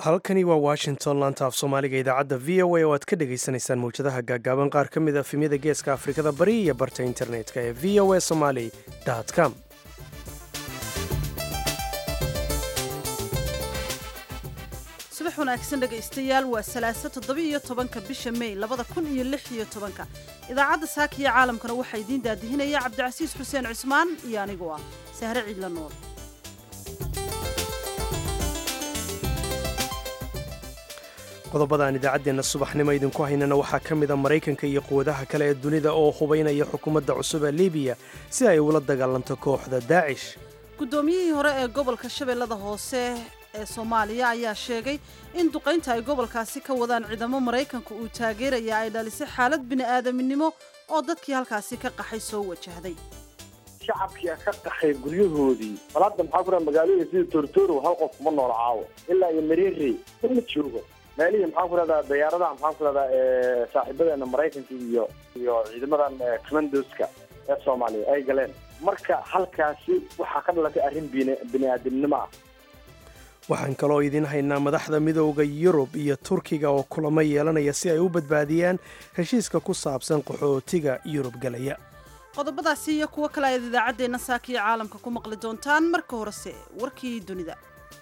halkani waa washington laanta af soomaaliga idaacadda v o a oo aad ka dhagaysanaysaan mawjadaha gaagaaban qaar ka mid a efemyada geeska afrikada bari iyo barta internetka ee v o a somaly com subax wanaagsan dhegaystayaal waa salaaso toddoba-iyo tobanka bisha may labada kun iyo lix iyo tobanka idaacadda saaka iyo caalamkana waxaa idiin daadihinaya cabdicasiis xuseen cusmaan iyo anigu ah sahre ciidla nool qodobada aan idaacaddeenna subaxnimo idinku haynana waxaa ka mid a maraykanka iyo quwadaha kale ee dunida oo hubaynaya xukuumadda cusub ee libiya si ay ula dagaalanto kooxda daacish guddoomiyihii hore ee gobolka shabeellada hoose ee soomaaliya ayaa sheegay in duqaynta ay gobolkaasi ka wadaan ciidamo maraykanka uu taageeraya ay dhalisay xaalad bini'aadaminimo oo dadkii halkaasi ka qaxay soo wajahday shacabkii ka qaxay guryahoodii bal hadda maxaa kura magaalooyin sida tortoro hal qof kuma noola caawo ilaa iyo mareerey ma joogo meelihii maxaan ku rahdaa dayaaradaha maxaan ku rahdaa saaxiibadeena maraykanka iyo iyo ciidamadan commandoska ee soomaaliya ay galeen marka halkaasi waxaa ka dhalatay arrin bini-aadamnimo ah waxaan kaloo idiin haynaa madaxda midooda yurub iyo turkiga oo kulamo yeelanaya si ay u badbaadiyaan heshiiska ku saabsan qaxootiga yurub galaya qodobadaasi iyo kuwo kale ayaad idaacaddeenna saakiyo caalamka ku maqli doontaan marka horese warkii dunida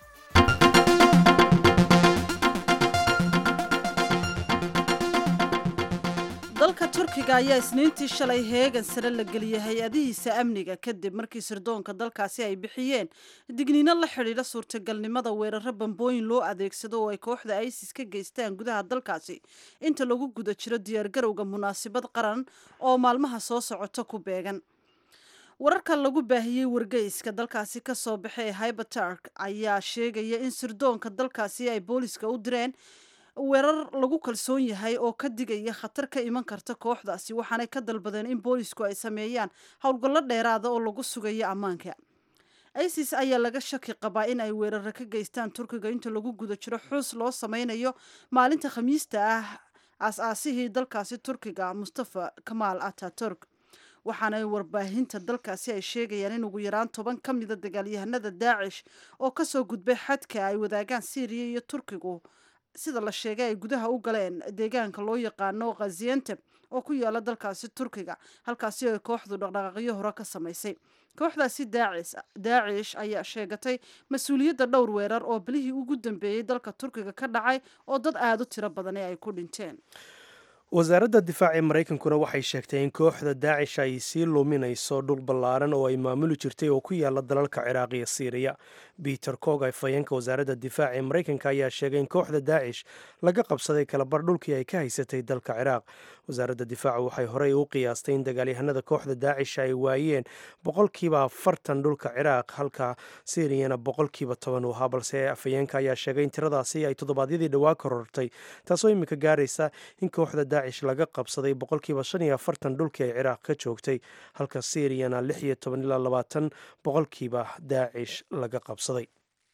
dalka turkiga ayaa isniintii shalay heegan sare la geliyay hay-adihiisa amniga kadib markii sirdoonka dalkaasi ay bixiyeen digniino la xidhiidha suurtagalnimada weeraro bambooyin loo adeegsado oo ay kooxda isis ka geystaan gudaha dalkaasi inta lagu guda jiro diyaargarowga munaasabad qaran oo maalmaha soo socota ku beegan wararka lagu baahiyey wargeyska dalkaasi ka soo baxay ee hybertark ayaa sheegaya in sirdoonka dalkaasi ay booliska u direen weerar lagu kalsoon yahay oo ka digaya khatar ka iman karta kooxdaasi waxaanay ka dalbadeen in boolisku ay sameeyaan howlgallo dheeraada oo lagu sugayo ammaanka isis ayaa laga shaki qabaa in ay weeraro ka geystaan turkiga inta lagu guda jiro xuus loo sameynayo maalinta khamiista ah aas-aasihii dalkaasi turkiga mustafa kamaal ataturk waxaana warbaahinta dalkaasi ay sheegayaan in ugu yaraan toban ka mida dagaalyahanada daacish oo kasoo gudbay xadka ay wadaagaan syriya iyo turkigu sida la sheegay ay gudaha u galeen deegaanka loo yaqaano khazianteb oo ku yaala dalkaasi turkiga halkaasi ay kooxdu dhaqdhaqaaqyo hore ka samaysay kooxdaasi daacish ayaa sheegatay mas-uuliyadda dhowr weerar oo bilihii ugu dambeeyey dalka turkiga ka dhacay oo dad aada u tiro badani ay ku dhinteen wasaaradda difaaca ee maraykankuna waxay sheegtay in kooxda daacish ay sii luminayso dhul ballaaran oo ay maamuli jirtay oo ku yaala dalalka ciraaq iyo siiriya peter cog afhayeenka wasaaradda difaaca ee maraykanka ayaa sheegay in kooxda daacish laga qabsaday kalabar dhulkii ay ka haysatay dalka ciraaq wasaaradda difaaca waxay horey u qiyaastay in dagaalyahanada kooxda daacish ay waayeen boqolkiiba afartan dhulka ciraaq halka siiriyana boqolkiiba toban u ahaa balse afhayeenka ayaa sheegay in tiradaasi ay toddobaadyadii dhowaa korortay taasoo iminka gaaraysa in kooxda daacish laga qabsaday boqolkiiba shan iyo afartan dhulkii ay ciraaq ka joogtay halka siiriyana lix iyo toban ilaa labaatan boqolkiiba daacish laga qabsaday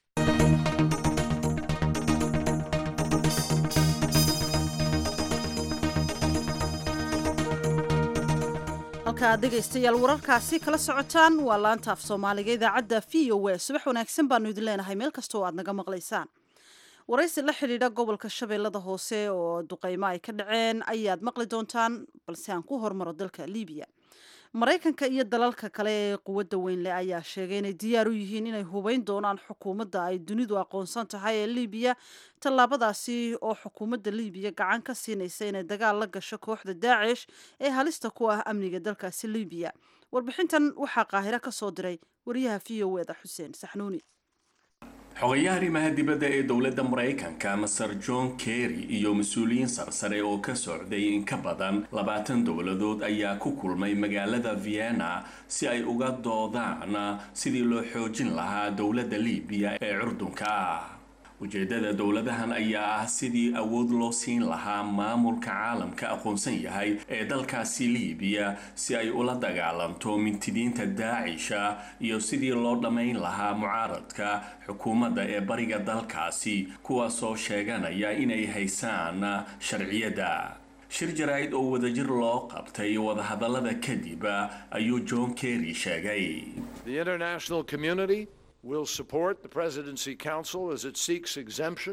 halka aad dhegaystayaal wararkaasi kala socotaan waa laanta af soomaaliga idaacadda v o a subax wanaagsan baanu idin leenahay meel kastoo aad naga maqlaysaan waraysi la xidhiidha gobolka shabeellada hoose oo duqaymo ay ka dhaceen ayaad maqli doontaan balse aan ku hormaro dalka libiya maraykanka iyo dalalka kale ee quwadda weynleh ayaa sheegay inay diyaar u yihiin inay hubeyn doonaan xukuumadda ay dunidu aqoonsan tahay ee libiya tallaabadaasi oo xukuumadda libiya gacan ka siinaysa inay dagaal la gasho kooxda daacish ee halista ku ah amniga dalkaasi libiya warbixintan waxaa qaahiro ka soo diray wariyaha v o eda xuseen saxnuuni xogayaha arrimaha dibadda ee dowladda maraykanka maser john kerry iyo mas-uuliyiin sarsare oo ka socday in ka badan labaatan dowladood ayaa ku kulmay magaalada vienna si ay uga doodaan sidii loo xoojin lahaa dowladda libiya ee curdunka ah ujeedada dowladahan ayaa ah sidii awood loo siin lahaa maamulka caalamka aqoonsan yahay ee dalkaasi liibiya si ay ula dagaalanto mintidiinta daacisha iyo sidii loo dhammayn lahaa mucaaradka xukuumadda ee bariga dalkaasi kuwaasoo sheeganaya inay haysaan sharciyadda shir jaraa'id oo wadajir loo qabtay wadahadallada kadib ayuu john kerry sheegay will support the Presidency Council as it seeks exemption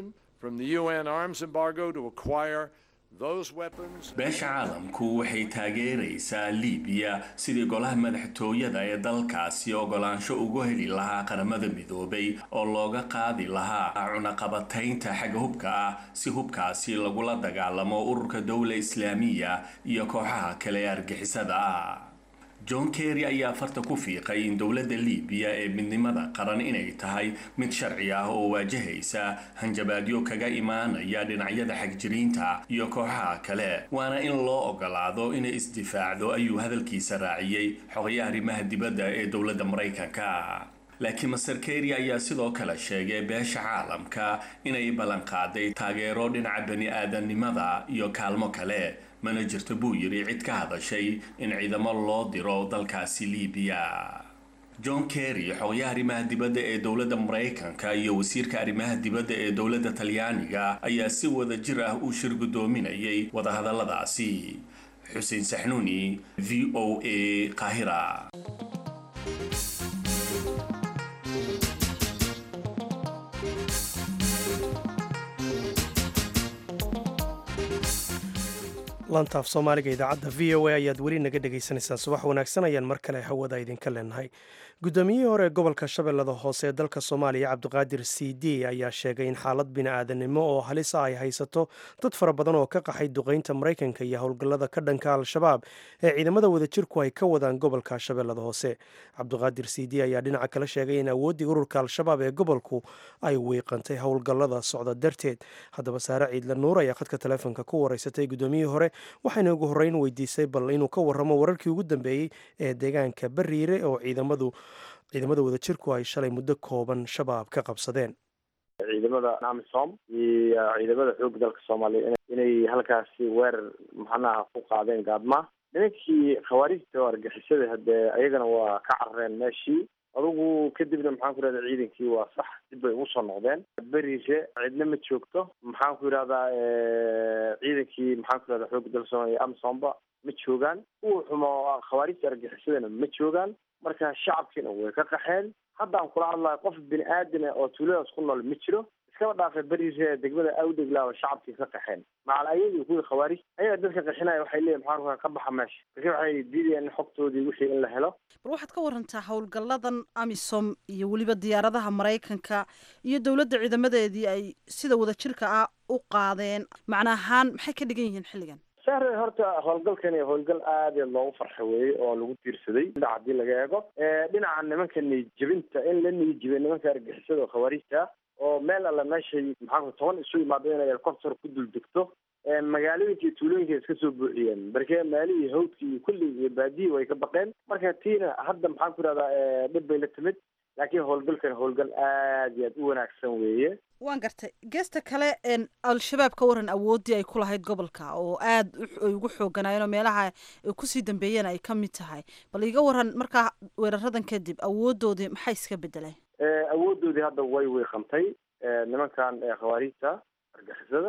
from the UN arms embargo to acquire those weapons. beesha caalamku waxay taageeraysaa liibiya sidii golaha madaxtooyada ee dalkaasi ogolaansho ugu heli lahaa qaramada midoobay oo looga qaadi lahaa cunaqabataynta xagga hubka ah si hubkaasi lagula dagaalamo ururka dowla islaamiya iyo kooxaha kale ee argixisada ah john kerry ayaa farta ku fiiqay in dowladda liibiya ee midnimada qaran inay tahay mid sharci ah oo waajahaysa hanjabaadyo kaga imaanaya dhinacyada xagjiriinta iyo kooxaha kale waana in loo ogolaado inay isdifaacdo ayuu hadalkiisa raaciyey xogayaha arrimaha dibadda ee dowladda maraykanka laakiin master kerry ayaa sidoo kale sheegay beesha caalamka inay ballanqaaday taageero dhinaca bani aadamnimada iyo kaalmo kale mana jirto buu yidhi cid ka hadashay in ciidamo loo diro dalkaasi liibiya john kerry xogayaha arrimaha dibadda ee dowladda maraykanka iyo wasiirka arrimaha dibadda ee dowladda talyaaniga ayaa si wada jir ah u shir guddoominayay wadahadalladaasi xuseen saxnuuni v o a qaahira lantaaf soomaaliga idaacadda v o a ayaad weli naga dhagaysanaysaan subax wanaagsan ayaan mar kale hawada idinka leenahay guddoomiyihii hore ee gobolka shabeellada hoose ee dalka soomaaliya cabdiqaadir c d ayaa sheegay in xaalad bini-aadanimo oo halisa ay haysato dad fara badan oo ka qaxay duqeynta maraykanka iyo howlgallada ka dhanka al-shabaab ee ciidamada wadajirku ay ka wadaan gobolka shabeellada hoose cabdiqaadir c d ayaa dhinaca kale sheegay in awooddii ururka al-shabaab ee gobolku ay wiiqantay howlgallada socda darteed haddaba saare ciidle nuur ayaa khadka taleefonka ku wareysatay guddoomiyihii hore waxayna ugu horreyn weydiisay bal inuu ka warramo wararkii ugu dambeeyey ee deegaanka bariire oo ciidamadu ciidamada wadajirku ay shalay muddo kooban shabaab ka qabsadeen ciidamada amisom iyo ciidamada xoogga dalka soomaaliya inay halkaasi weerar maxanaha ku qaadeen gaadma nimankii khawaarijta oo argixisada hadee ayagana waa ka carareen meeshii adugu kadibna maxaan ku yidhahda ciidankii waa sax dib bay ugu soo noqdeen beriise cidna ma joogto maxaan ku yidhahdaa ciidankii maxaan ku yidhahda xoogga dalka soomaaliya amsomba ma joogaan kuwa xumo khawaarijta argixisadana ma joogaan marka shacabkiina way ka qaxeen haddaan kula hadlayo qof bini aadana oo tuuladaas ku nool ma jiro iskaba dhaafay beriise degmada awdeglaaba shacabkii ka qaxeen macal ayagii kuwii khawaarij ayaga dadka qaxinaya waxay leeyihin maxaan ku ka baxa meesha marka waxay diidayaan xogtoodii wixii in la helo bal waxaad ka warantaa howlgalladan amisom iyo weliba diyaaradaha maraykanka iyo dowladda ciidamadeedii ay sida wadajirka ah u qaadeen macna ahaan maxay ka dhigan yihiin xilligan sahre horta howlgalkani howlgal aad iy loogu farxa weeye oo lagu tiirsaday dhinac haddii laga eego dhinaca nimanka niyadjebinta in la niyadjebay nimanka argixisada oo khawaarijta oo meel alla meeshay maxaa toban isu imaado inay helicopter ku dul degto magaalooyinka iyo tuulooyinka iska soo buuxiyeen markee maalihii hawdka iyo kulli iyo baadiyi way ka baqeen marka tiina hadda maxaan ku ihahdaa dhib bay la timid laakiin howlgalkan howlgal aad iyo aad u wanaagsan weeye waan gartay geesta kale al-shabaab ka waran awooddii ay ku lahayd gobolka oo aad ay ugu xooganaayeen oo meelaha ay kusii dambeeyeen ay ka mid tahay bal iga waran markaa weeraradan kadib awooddoodii maxay iska bedeleen awooddoodii hadda way wiiqantay nimankan khawaarijta argixisada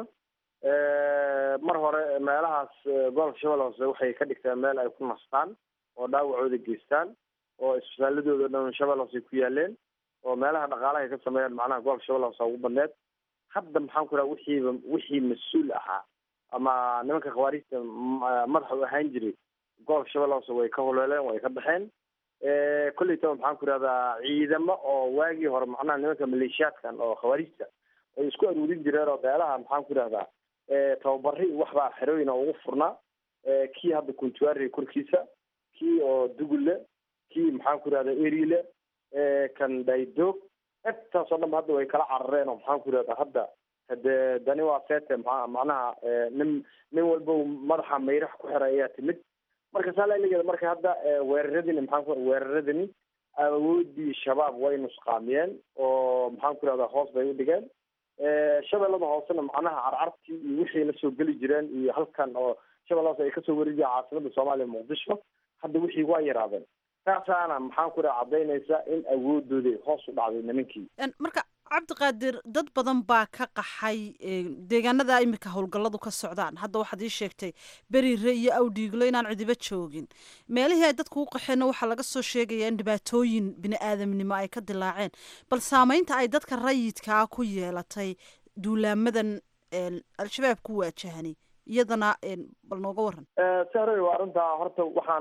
mar hore meelahaas gobolka shabeelle hoose waxay ka dhigteen meel ay ku nastaan oo dhaawacooda geystaan oo isbitaaladooda dhan shabeelle hoose ku yaaleen oo meelaha dhaqaalaha ay ka sameeyaan macnaha gobolka shabeelle hoose ugu badneed hadda maxaan ku raha wixiiba wixii mas-uul ahaa ama nimanka khawaarijta madaxa u ahaan jiray gobolka shabeelle hoose way ka holeeleen way ka baxeen kolleytaba maxaan ku ihahdaa ciidamo oo waagii hore macnaha nimanka maleeshiyaadkan oo khawaarijta ay isku aruurin jireen oo meelaha maxaan ku ihahdaa tababari waxbaa xerooyin oo ugu furnaa kii hadda kuntuari korkiisa kii oo dugulle kii maxaan ku ihahda erile kan daydoog intaasoo dhan hadda way kala carareen oo maxaan ku ihahda hadda hade dani waa sete maa macnaha nin nin walba madaxa mayrax ku xiray ayaa timid marka saalailigeeda marka hadda weeraradini maxaan ku weeraradani awoodii shabaab way nusqaamiyeen oo maxaan ku ihahda hoos bay u dhigeen shabeellada hoosena macnaha carcartii iyo wixii la soo geli jireen iyo halkan oo shabeella hoose ay kasoo weri jireen caasimada soomaaliya muqdisho hadda wixii waa yaraadeen taasaana maxaan ku dhaha caddaynaysa in awoodoodii hoos u dhacday nimankii marka cabdiqaadir dad badan baa ka qaxay deegaanada imika howlgalladu ka socdaan hadda waxaad ii sheegtay beriire iyo awdhiiglo inaan cidiba joogin meelihii ay dadku u qaxeenna waxaa laga soo sheegaya in dhibaatooyin bini aadamnimo ay ka dilaaceen bal saameynta ay dadka rayidkaa ku yeelatay duulaamadan al-shabaab ku waajahani iyadana bal nooga waran sahroy waa arrintaa horta waxaan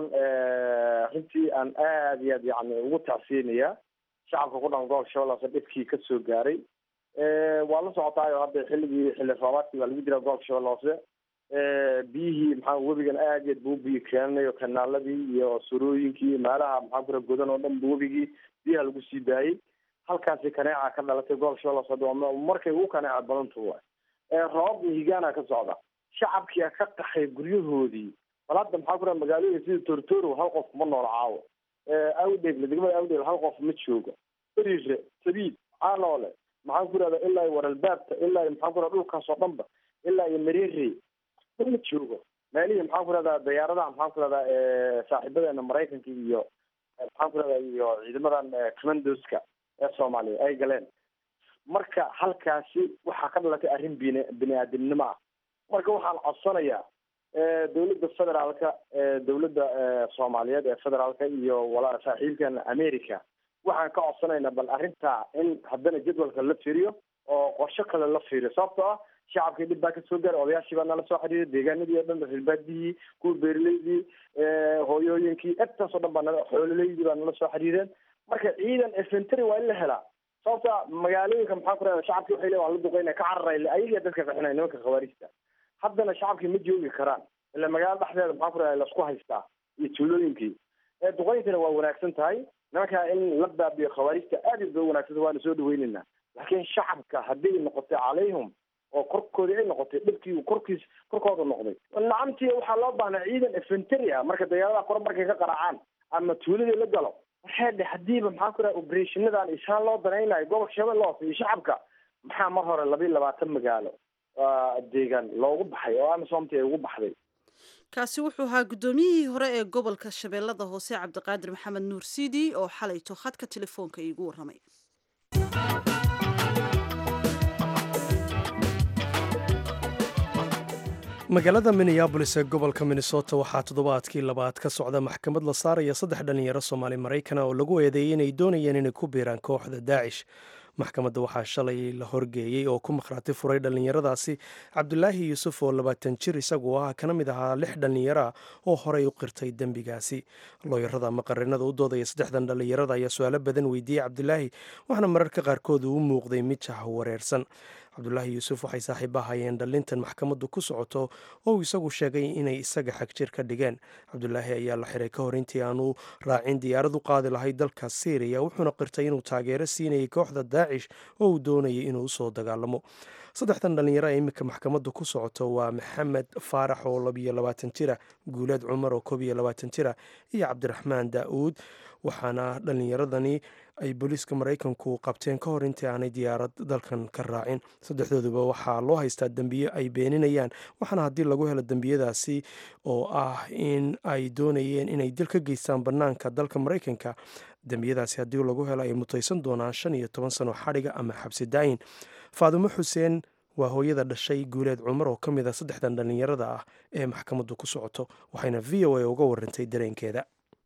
runtii aan aada iyo aad yani ugu tacsiinayaa shacabka ku dhan gobolka shabeellaas dhibkii ka soo gaaray waa la socotaayo hadda xilligii xilli roobaadkii baa lagu jira gobolka shabeelle hoose biyihii maxaa webigan aad iyo aad buu biyi keenanayo kanaaladii iyo surooyinkii meelaha maxaa kura godan oo dhan bu webigii biyaha lagu sii daayey halkaasi kaneeca ka dhalatay gobolka shabeelle hoose markay ugu kaneeca badantu waay roobab mihigaana ka socda shacabkia ka qaxay guryahoodii bal hadda maxaa kura magaalooyin sida tortoro hal qof ma noola caawo awdheegle degmada awdheegle hal qof ma joogo beriire sabiid caanoole maxaan ku irahda ilaa waralbaabta ilaa maxaan ku irahda dhulkaas oo dhanba ilaa iyo mareere ma joogo meelihii maxaan ku irahdaa dayaaradaha maxaan ku irahdaa saaxiibadeena maraykanka iyo maxaan ku irahdaa iyo ciidamadan commandoska ee soomaaliya ay galeen marka halkaasi waxaa ka dhalatay arrin bin bini aadamnimo ah marka waxaan codsanayaa dawladda federaalka dawladda soomaaliyeed ee federaalka iyo wala saaxiibkan america waxaan ka codsanaynaa bal arrintaa in haddana jadwalka la fiiriyo oo qorsho kale la fiiriyo sababtoo ah shacabkii dhib baa kasoo gaaray odayaashii baa nala soo xiriiray deegaanadii oo dhan reerbaadiyii kuwa beeraleydii hooyooyinkii intaasoo dhan baa nala xoololeydii baa nala soo xiriireen marka ciidan efentary waa in la helaa sababta magaalooyinka maxaa ku rahda shacabkii waxay le waan la duqeyna ka cararay ayagaa dadka qaxinaya nimanka khawaarijta haddana shacabkii ma joogi karaan ila magaalo dhexdeeda maxaa ku rahda lasku haystaa iyo tuulooyinkii duqeyntana waa wanaagsan tahay nimankaa in la baabiyo khawaarijta aad iyo bay u wanagsanta waana soo dhaweyneynaa laakiin shacabka hadday noqotay calayhum oo korkoodii ay noqotay dhibkii korkiis korkooda noqday nacamtii waxaa loo baahnaa ciidan efentary ah marka dagaalada kore markay ka qaraacaan ama tuuladii la galo waxay dhe hadiiba maxaa ku raha oberatiinadan isaan loo danaynayo gobolka shabeelle hoose iyo shacabka maxaa mar hore labayo labaatan magaalo deegaan loogu baxay oo amisomti ay ugu baxday kaasi wuxuu ahaa guddoomiyihii hore ee gobolka shabeellada hoose cabdiqaadir maxamed nuur sidi oo xalayto khadka telefoonka iigu warramay magaalada minneabolis ee gobolka minnesota waxaa toddobaadkii labaad ka socda maxkamad la saaraya saddex dhallinyaro soomaali maraykana oo lagu eedeeyey inay doonayeen inay ku biiraan kooxda daacish maxkamadda waxaa shalay la horgeeyey oo ku makhraati furay dhallinyaradaasi cabdulaahi yuusuf oo labaatan jir isagu ah kana mid ahaa lix dhallinyara oo horey u qirtay dembigaasi looyarada ama qarinada u doodaya saddexdan dhallinyarada ayaa su-aalo badan weydiiyey cabdulaahi waxaana mararka qaarkood uu muuqday mid jah wareersan cabdulaahi yuusuf waxay saaxiiba hayeen dhallintan maxkamaddu ku socoto oo uu isagu sheegay inay isaga xagjir ka dhigeen cabdulaahi ayaa la xiray ka hor intii aanu raacin diyaarad u qaadi lahayd dalka syriya wuxuuna qirtay inuu taageero siinayay kooxda daacish oo uu doonayay inuu usoo dagaalamo saddexdan dhallinyaro ee iminka maxkamaddu ku socoto waa maxamed faarax oo labiyo labaatan jira guuleed cumar oo koob iyo labaatan jira iyo cabdiraxmaan daa'uud waxaana dhallinyaradani ay booliiska maraykanku qabteen ka hor intii aanay diyaarad dalkan ka raacin saddexdooduba waxaa loo haystaa dembiyo ay beeninayaan waxaana haddii lagu helo dembiyadaasi oo ah in ay doonayeen inay dil ka geystaan bannaanka dalka maraykanka dembiyadaasi haddii lagu helo ay mutaysan doonaan shan iyo toban sano xadhiga ama xabsi daayin faadumo xuseen waa hooyada dhashay guuleed cumar oo ka mid a saddexdan dhallinyarada ah ee maxkamaddu ku socoto waxayna v o a uga warantay dareenkeeda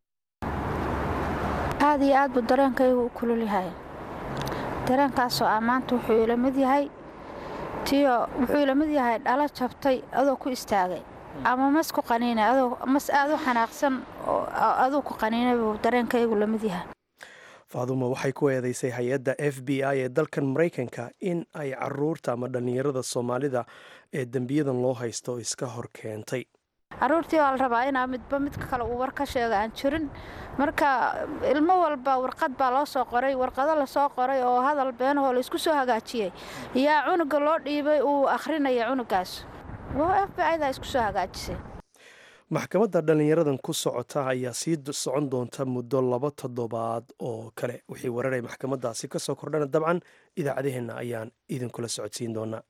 aad iyo aad buu dareenkaygu u kulul yahay dareenkaasoo ah maanta wuxuu ila mid yahay tiyo wuxuu ila mid yahay dhalo jabtay adoo ku istaagay ama mas ku qaniinay adoo mas aad u xanaaqsan oo aduu ku qaniinay buu dareenkaygu la mid yahay faadumo waxay ku eedeysay hay-adda f b i ee dalkan maraykanka in ay caruurta ama dhallinyarada soomaalida ee dembiyadan loo haysto iska hor keentay caruurtii waa la rabaa inaa midba midka kale uu war ka sheega aan jirin marka ilmo walba warqad baa loo soo qoray warqado lasoo qoray oo hadal beenahoo laysku soo hagaajiyey yaa cunuga loo dhiibay uu akhrinaya cunugaas f b i-da isku soo hagaajisay maxkamadda dhallinyaradan ku socota ayaa sii socon doonta muddo laba toddobaad oo kale wixii wararay maxkamaddaasi ka soo kordhana dabcan idaacadaheenna ayaan idinkula socodsiin doonaa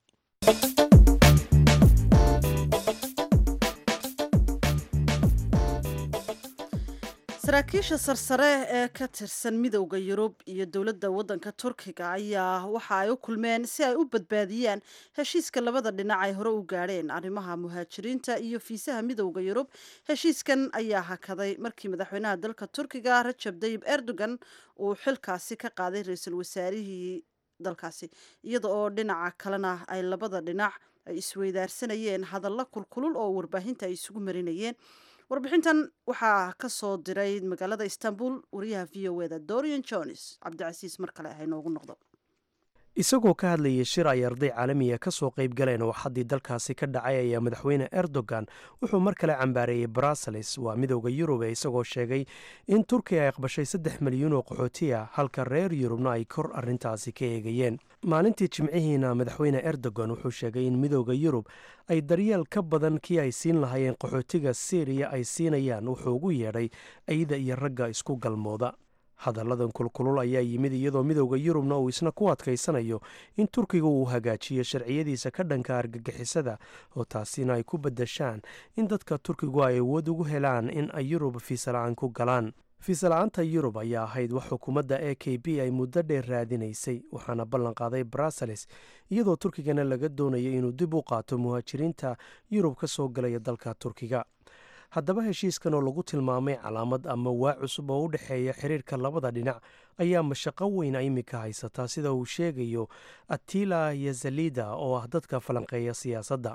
saraakiisha sarsare ee ka tirsan midowda yurub iyo dowladda waddanka turkiga ayaa waxa ay u kulmeen si ay u badbaadiyaan heshiiska labada dhinac ay hore u gaadheen arrimaha muhaajiriinta iyo fiisaha midowda yurub heshiiskan ayaa hakaday markii madaxweynaha dalka turkiga rajab dayib erdogan uu xilkaasi ka qaaday ra-iisul wasaarihii dalkaasi iyada oo dhinaca kalena ay labada dhinac ay isweydaarsanayeen hadallo kulkulul oo warbaahinta ay isugu marinayeen warbixintan waxaa ka soo diray magaalada istanbul wariyaha v o eda dorian jones cabdicasiis mar kale ah inoogu noqdo isagoo ka hadlayay shir ay arday caalamiya ka soo qayb galeen oo xaddii dalkaasi ka dhacay ayaa madaxweyne erdogan wuxuu mar kale cambaareeyey bruseles waa midowda yurub ee isagoo sheegay in turkiya ay aqbashay saddex milyuun oo qaxooti ah halka reer yurubna ay kor arrintaasi ka eegayeen maalintii jimcihiina madaxweyne erdogan wuxuu sheegay in midowda yurub ay daryeel ka badan kii ay siin lahaayeen qaxootiga syriya ay siinayaan wuxuu ugu yeedhay ayda iyo ragga isku galmooda hadalladan kulkulul ayaa yimid iyadoo midowda yurubna uu isna ku adkaysanayo in turkiga uu hagaajiyo sharciyadiisa ka dhanka argagixisada oo taasina ay ku badashaan in dadka turkigu ay awood ugu helaan in ay yurub fiisala-aan ku galaan fiisala-aanta yurub ayaa ahayd wax xukuumadda e k b ay muddo dheer raadinaysay waxaana ballan qaaday bruseles iyadoo turkigana laga doonayo inuu dib u qaato muhaajiriinta yurub ka soo galaya dalka turkiga haddaba heshiiskan oo lagu tilmaamay calaamad ama waa cusub oo u dhexeeya xiriirka labada dhinac ayaa mashaqo weyn iminka haysataa sida uu sheegayo atila yazalida oo ah dadka falanqeeya siyaasadda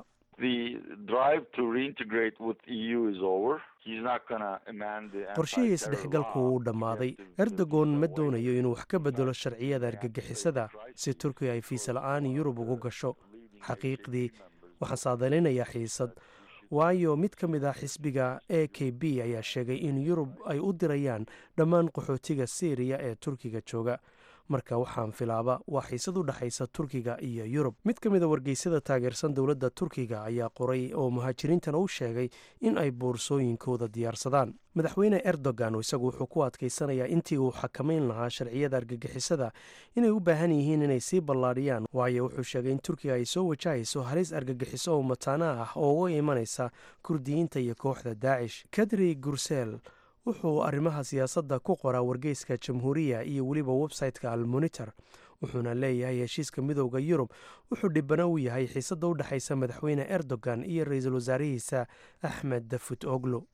qorshihii isdhexgalku wuu dhammaaday erdogon ma doonayo inuu wax ka bedelo sharciyada argagixisada si turkiga ay fiisa-la-aan yurub ugu gasho xaqiiqdii waxaan saadalinayaa xiisad waayo mid ka mid ah xisbiga e k b ayaa sheegay in yurub ay u dirayaan dhammaan qaxootiga syriya ee turkiga jooga marka waxaan filaaba waa xiisad u dhexaysa turkiga iyo yurub mid ka mida wargeysyada taageersan dowladda turkiga ayaa qoray oo muhaajiriintana u sheegay in ay boorsooyinkooda diyaarsadaan madaxweyne erdogan isagu wuxuu ku adkaysanayaa intii uu xakamayn lahaa sharciyada argagixisada inay u baahan yihiin inay sii ballaadhiyaan waayo wuxuu sheegay in turkiga ay soo wajahayso halis argagixiso oo mataana ah oo uga imanaysa kurdiyiinta iyo kooxda daacish kadri gursel wuxuu arrimaha siyaasadda ku qoraa wargeyska jamhuuriya iyo weliba website-ka almonitor wuxuuna leeyahay heshiiska midowda yurub wuxuu dhibano u yahay xiisadda u dhexaysa madaxweyne erdogan iyo ra-iisul wasaarihiisa axmed dafut oglo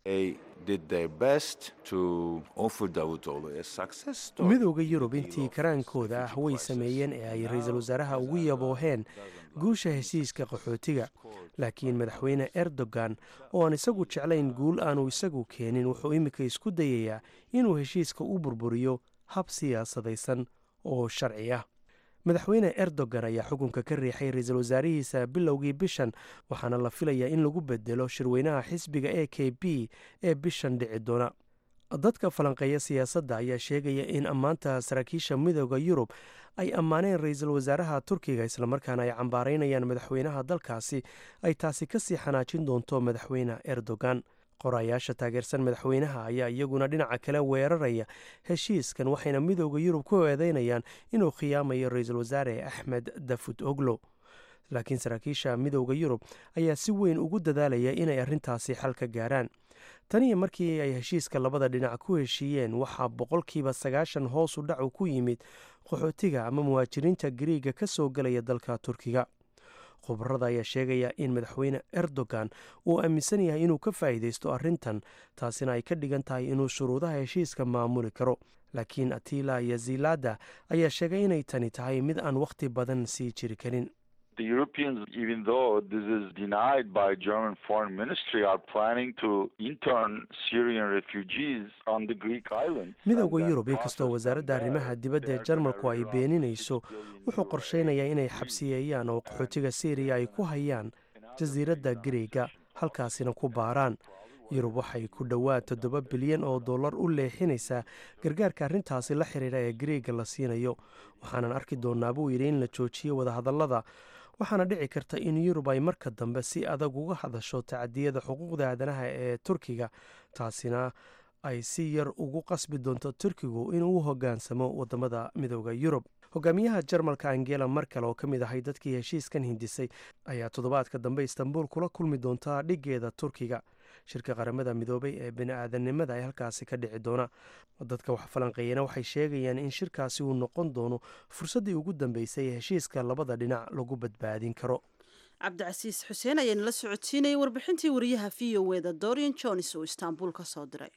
midowda yurub intii karaankooda ah way sameeyeen ee ay ra-iisul wasaaraha ugu yabooheen guusha heshiiska qaxootiga laakiin madaxweyne erdogan oo aan isagu jeclayn guul aanu isagu keenin wuxuu iminka isku dayayaa inuu heshiiska u burburiyo hab siyaasadaysan oo sharci ah madaxweyne erdogan ayaa xukunka ka riixay ra-iisul wasaarihiisa bilowgii bishan waxaana la filayaa in lagu bedelo shirweynaha xisbiga e k b ee bishan dhici doona dadka falanqeeya siyaasadda ayaa sheegaya in ammaanta saraakiisha midooda yurub ay ammaaneen ra-iisul wasaaraha turkiga islamarkaana ay cambaaraynayaan madaxweynaha dalkaasi ay taasi kasii xanaajin doonto madaxweyne erdogan qorayaasha taageersan madaxweynaha ayaa iyaguna dhinaca kale weeraraya heshiiskan waxayna midooda yurub ku eedeynayaan inuu khiyaamayo ra-iisul wasaare axmed dafut oglo laakiin saraakiisha midooda yurub ayaa si weyn ugu dadaalaya inay arrintaasi xal ka gaaraan taniyo markii ay heshiiska labada dhinac ku heshiiyeen waxaa boqolkiiba sagaashan hoos u dhacu ku yimid qaxootiga ama muhaajiriinta gariiga ka soo galaya dalka turkiga khubarada ayaa sheegaya in madaxweyne erdogan uu aaminsan yahay inuu ka faa'iidaysto arrintan taasina ay ka dhigan tahay inuu shuruudaha heshiiska maamuli karo laakiin atila yazilada ayaa sheegay inay tani tahay mid aan wakhti badan sii jiri karin The Europeans, even though this is denied by German foreign ministry, are planning to intern Syrian refugees on the Greek islands. midowda yurub inkastoo wasaaradda arrimaha dibadda ee jarmalku ay beeninayso wuxuu qorsheynayaa inay xabsiyeeyaan oo qaxootiga syriya ay ku hayaan jasiiradda gariega halkaasina ku baaraan yurub waxay ku dhowaad toddoba bilyan oo dollar u leexinaysaa gargaarka arrintaasi la xiriira ee gariega la siinayo waxaanan arki doonaa buu yidhi in la joojiyo wadahadallada waxaana dhici karta in yurub ay marka dambe si adag uga hadasho tacadiyada xuquuqda aadanaha ee turkiga taasina ay si yar ugu qasbi doonto turkigu inuu u hogaansamo wadamada midooda yurub hogaamiyaha jarmalka angela merkel oo ka mid ahay dadkii heshiiskan hindisay ayaa toddobaadka dambe istanbul kula kulmi doonta dhigeeda turkiga shirka qaramada midoobay ee bini-aadamnimada ee halkaasi ka dhici doona dadka wax falanqeeyana waxay sheegayaan in shirkaasi uu noqon doono fursaddii ugu dambeysay ee heshiiska labada dhinac lagu badbaadin karo cabdicasiis xuseen ayaana la socodsiinayay warbixintii wariyaha v o eda dorian jones oo istaanbul ka soo diray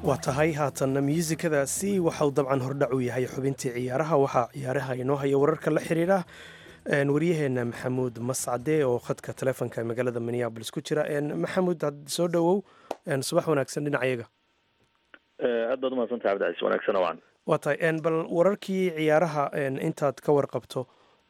waa tahay haatanna musikadaasi waxauu dabcan hordhac u yahay xubintii ciyaaraha waxaa ciyaaraha inoo haya wararka la xiriira waryaheena maxamuud mascade oo khadka taleefonka magaalada minneabolis ku jira maxamuud soo dhowow subax wanaagsan dhinacayaga aad baad umahadsantah cabdicaiis wanaagsan wacan waa tahay bal wararkii ciyaaraha intaad ka warqabto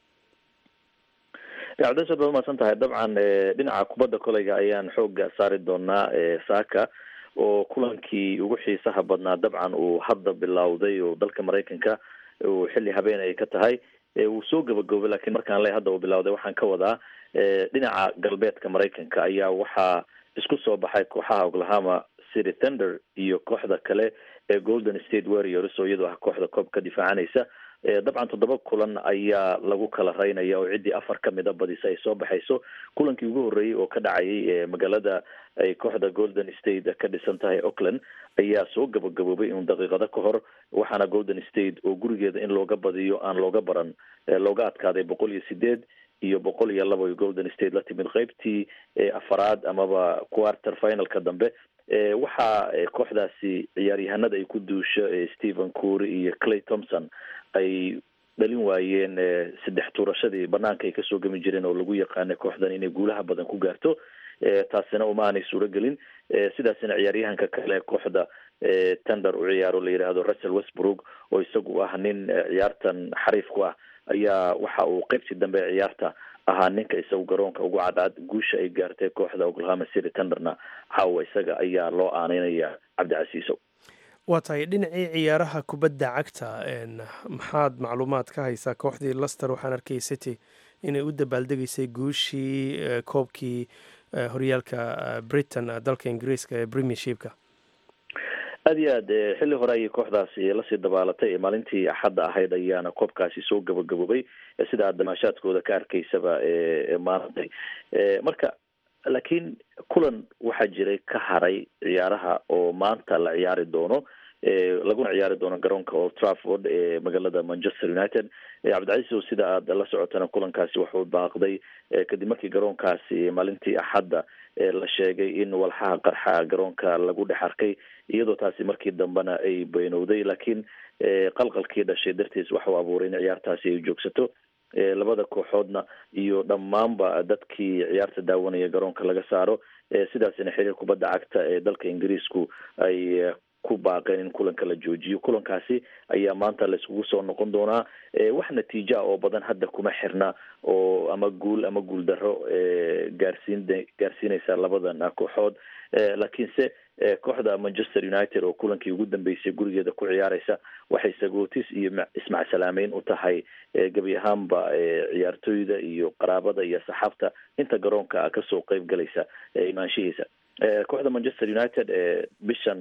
cabdicaiis aad baad umahadsan tahay dabcan dhinaca kubadda koleyga ayaan xooga saari doonaa saaka oo kulankii ugu xiisaha badnaa dabcan uu hadda bilowday oo dalka maraykanka uu xilli habeen ay ka tahay wuu soo gabagobay lakiin markaan le hadda uu bilowday waxaan ka wadaa dhinaca galbeedka maraykanka ayaa waxaa isku soo baxay kooxaha oklahoma city thunder iyo kooxda kale ee golden state warriors oo iyadoo ah kooxda koob ka difaacanaysa dabcan toddoba kulan ayaa lagu kala raynaya oo ciddii afar kamida badisa ay soo baxayso kulankii ugu horreeyey oo ka dhacayay magaalada ay kooxda golden state ka dhisan tahay auckland ayaa soo gabagaboobay in daqiiqado ka hor waxaana golden state oo gurigeeda in looga badiyo aan looga baran looga adkaaday boqol iyo sideed iyo boqol iyo laba golden state la timid qeybtii afaraad amaba quarter finalka dambe waxaa kooxdaasi ciyaaryahanada ay ku duusho stephen cury iyo clay thompson ay dhalin waayeen saddex tuurashadii banaanka ay kasoo gami jireen oo lagu yaqaanay kooxdan inay guulaha badan ku gaarto taasina uma aanay suuro gelin sidaasina ciyaaryahanka kale kooxda tender u ciyaaro la yidhaahdo russell westbrook oo isagu ah nin ciyaartan xariif ku ah ayaa waxa uu qeybtii dambe ee ciyaarta ahaa ninka isagu garoonka ugu cadcad guusha ay gaartay kooxda oklahoma city tenderna caawa isaga ayaa loo aaneynaya cabdicasiisow waa tahay dhinacii ciyaaraha kubadda cagta maxaad macluumaad ka haysaa kooxdii laster waxaan arkay city inay u dabaaldegaysay guushii koobkii horyaalka britain dalka ingiriiska ee premiershipka aad iyo aad xilli hore ayay kooxdaasi lasii dabaalatay maalintii axadda ahayd ayaana koobkaasi soo gabagaboobay sida aad damaashaadkooda ka arkaysaba maarantay marka laakiin kulan waxaa jiray ka haray ciyaaraha oo maanta la ciyaari doono laguna ciyaari doono garoonka old trafford ee magaalada manchester united cabdicaiisow sida aad la socotana kulankaasi wuxuu baaqday kadib markii garoonkaasi maalintii axadda la sheegay in walxaha qarxa garoonka lagu dhex arkay iyadoo taasi markii dambena ay beynowday laakiin qalqalkii dhashay dartiis waxau abuuray in ciyaartaasi ay joogsato labada kooxoodna iyo dhammaanba dadkii ciyaarta daawanaya garoonka laga saaro sidaasina xiriir kubadda cagta ee dalka ingiriisku ay ku baaqeen in kulanka la joojiyo kulankaasi ayaa maanta la iskugu soo noqon doonaa wax natiija oo badan hadda kuma xirna oo ama guul ama guul daro gaarsiin gaarsiinaysa labadan kooxood laakiinse kooxda manchester united oo kulankii ugu dambeysay gurigeeda ku ciyaareysa waxay sagootis iyo ismacsalaamayn u tahay gebi ahaanba ciyaartooyda iyo qaraabada iyo saxaabta inta garoonka kasoo qeyb galaysa imaanshihiisa kooxda manchester united bishan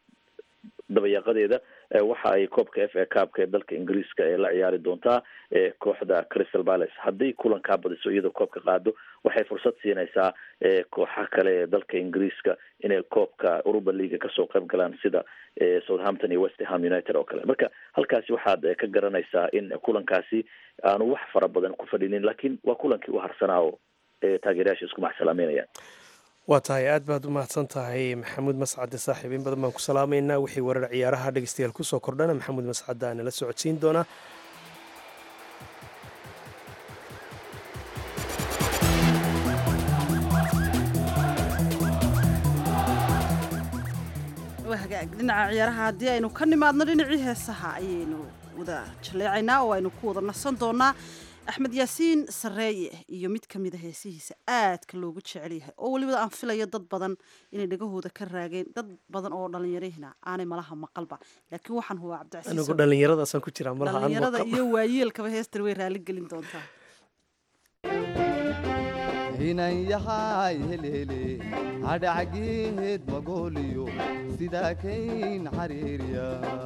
dabayaaqadeeda waxa ay koobka f a cupka ee dalka ingiriiska ee la ciyaari doontaa kooxda crystal palace hadday kulankaa badiso iyadoo koobka qaado waxay fursad siinaysaa kooxa kale ee dalka ingiriiska inay koobka uruba leaga kasoo qayb galaan sida southampton iyo westham united oo kale marka halkaasi waxaad ka garanaysaa in kulankaasi aanu wax fara badan ku fadhinin laakiin waa kulankii u harsanaa oo taageerayaasha isku maxsalaameynayaan waa tahay aad baad u mahadsan tahay maxamuud mascade saaxiib in badan baan ku salaamaynaa wixii warar ciyaaraha dhegeystayaal kusoo kordhana maxamuud mascade aana la socodsiin doonaa hagaag dhinaca ciyaaraha haddii aynu ka nimaadno dhinacii heesaha ayaynu wada jaleecaynaa oo aynu ku wada nasan doonaa axmed yaasiin sareeye iyo mid ka mida heesihiisa aadka loogu jecel yahay oo weliba aan filayo dad badan inay dhagahooda ka raageen dad badan oo dhallinyarihina aanay malaha maqalba laakiin waxaan hubaa anigu cabdicasiis dhallinyaradaasaan ku jiraa malaha aan dhallinyarada maqal. iyo waayeelkaba heestan way raali gelin doontaa hinan yahay helhele hadhacgeed magooliyo sidaa kayn xariiriya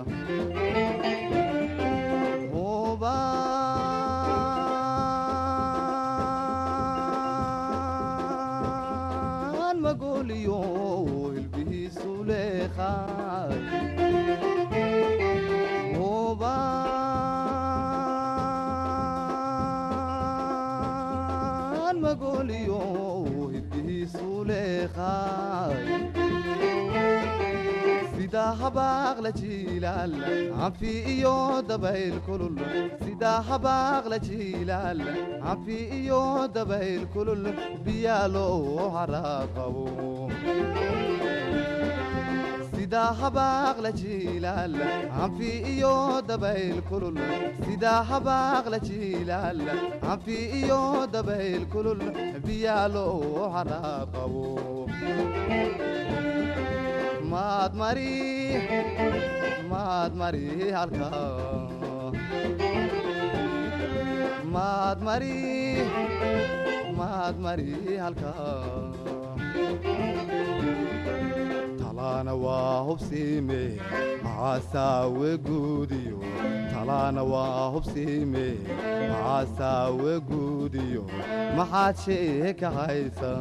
hubaan magooliyo hilbihiisu leeqaay hubaan magooliyo hilbihiisu leeqaay sida sida habaaqla jiilaal canfi iyo dabayl kulul sida habaaqla jiilaal canfi iyo dabayl kulul biyaa loo haraaqabo sida habaaqla jiilaal canfi iyo dabayl kulul sida habaaqla jiilaal canfi iyo dabayl kulul biyaa loo haraaqabo maad mari maad mari halkaa maad mari maad mari halkaa talaana waa hubsiime maxaasaawe guudiyo talaana waa hubsiime maxaasaawe guudiyo maxaad shee ka haysa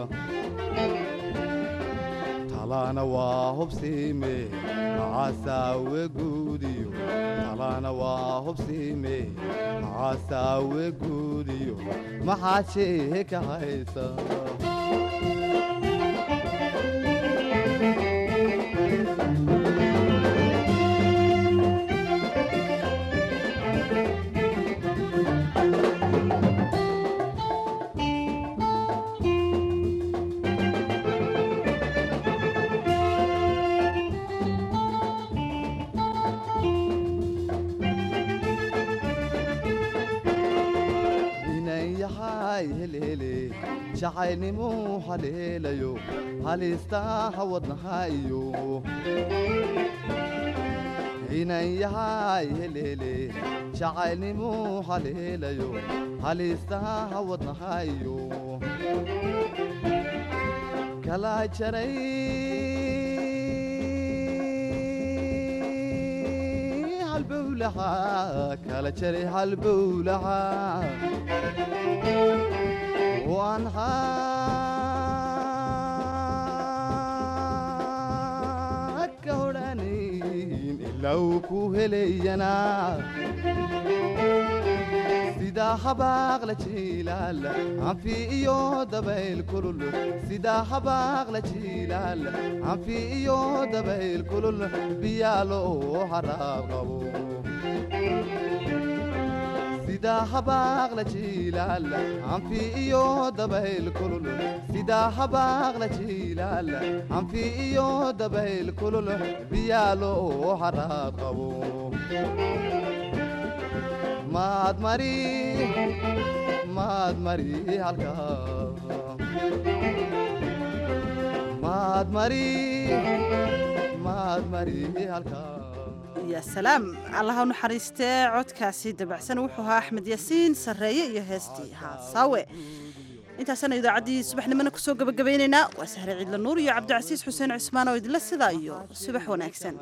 talaana waa hubsiime maxaasaawe guudiyo talaana waa hubsiime maxaasaawe guudiyo maxaad shee ka haysa inan yahay helele jacaylnimuu haleelayo halistaha wadnaha iyo inan yahay helele jacaylnimuu haleelayo halistaha wadnaha iyo kala jaray halbowlaha kala jaray halbowlaha waan haka odhanayn ilaa uu ku helayana sida habaaqla jiilaal canfi iyo dabayl kulul sida habaaqla jiilaal canfi iyo dabayl kulul biyaa loo haraab qabo sida habaaqla jiilaal canfi iyo dabayl kulul sida habaaqla jiilaal canfi iyo dabayl kulul biyaa loo haraad qabo maad mari maad mari halkaa maad mari maad mari halkaa ya salaam allaha u naxariistee codkaasi dabacsan wuxuu ahaa axmed yaasiin sarreeye iyo heestii haasaawe intaasana idaacaddii subaxnimona kusoo gabagabaynaynaa waa sahre ciidla nuur iyo cabdicasiis xuseen cismaan oo idinla sidaa iyo subax wanaagsan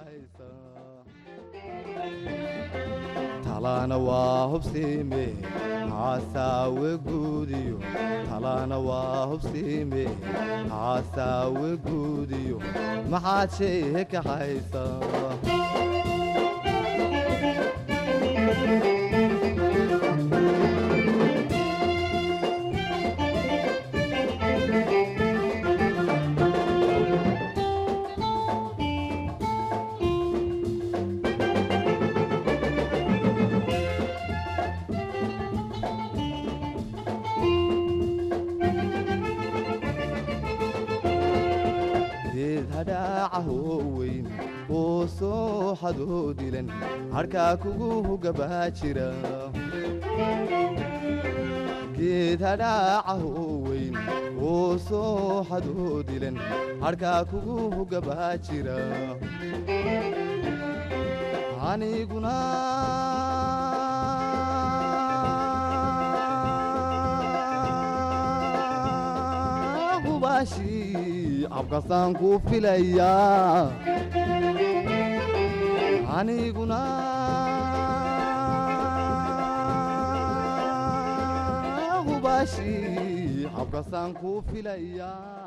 talaana waa hubsiime maxaasaawe guudiyo talaana waa hubsiime maxaasaawe guudiyo maxaad shee ka haysa geed hadhaaca hooweyn oo soo xadoo dilan harkaa kugu gabaa jira geed hadhaaca hooweyn oo soo xadoo dilan harkaa kugu gabaa jira aniguna hubaashi abkasaan ku filayaa aniguna hubaashi abkasaan ku filayaa